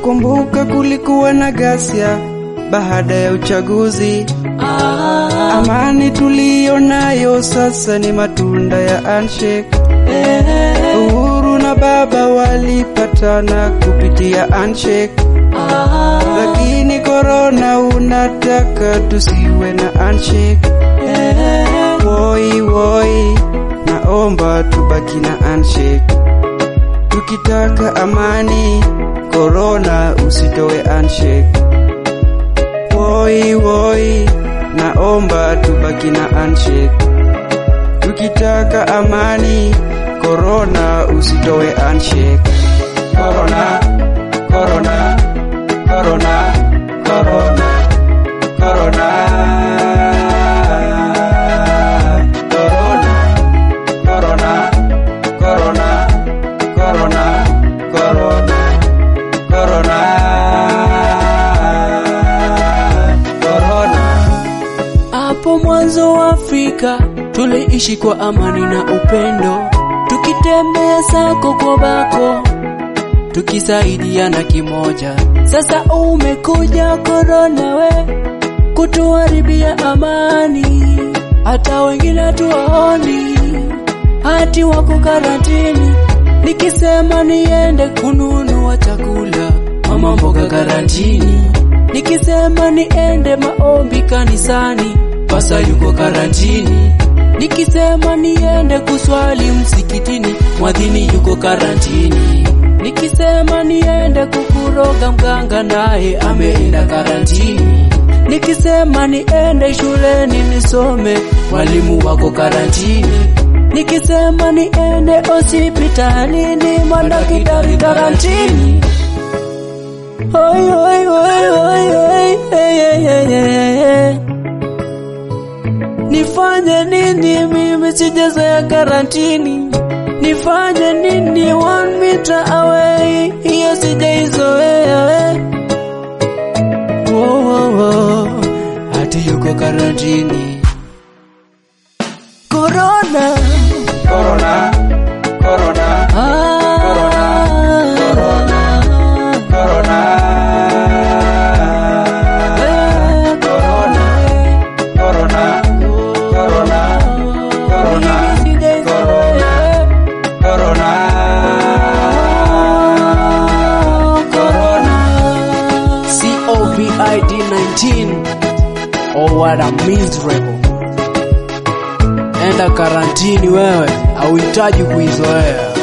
Nakumbuka kulikuwa na ghasia baada ya uchaguzi. Amani tuliyo nayo sasa ni matunda ya handshake. Uhuru na baba walipatana kupitia handshake, lakini korona unataka tusiwe na handshake. Woi woi, naomba tubaki na handshake. Tukitaka amani, korona usitoe handshake. Woi woi, naomba tubaki na handshake. Tukitaka amani, korona usitoe handshake. Korona, korona, korona, korona, korona. Korona, korona, korona, korona, korona, korona, korona. Hapo mwanzo wa Afrika tuliishi kwa amani na upendo, tukitembea sako kwa bako, tukisaidiana kimoja. Sasa umekuja korona we kutuharibia amani, hata wengine hatuwaoni, hati wako karantini. Nikisema niende kununua chakula, mama mboga karantini. Nikisema niende maombi kanisani, pasa yuko karantini. Nikisema niende kuswali msikitini, mwadhini yuko karantini. Nikisema niende kukuroga mganga, naye ameenda karantini. Nikisema niende shuleni nisome, walimu wako karantini. Nikisema niende hospitalini, madaktari karantini. Oi, oi, oi, oi, oi, hey, hey, hey, hey, hey. Nifanye nini mimi sijazoea karantini? Nifanye nini one meter away? Hiyo sijaizoea we. Wo, wo, wo. Hati yuko karantini. Corona. Corona, corona, Ah. Corona. corona, Eh, corona, corona, corona, corona, Sijaizoea. corona, corona. COVID 19 Oh what a miserable Enda karantini wewe, hauhitaji kuizoea.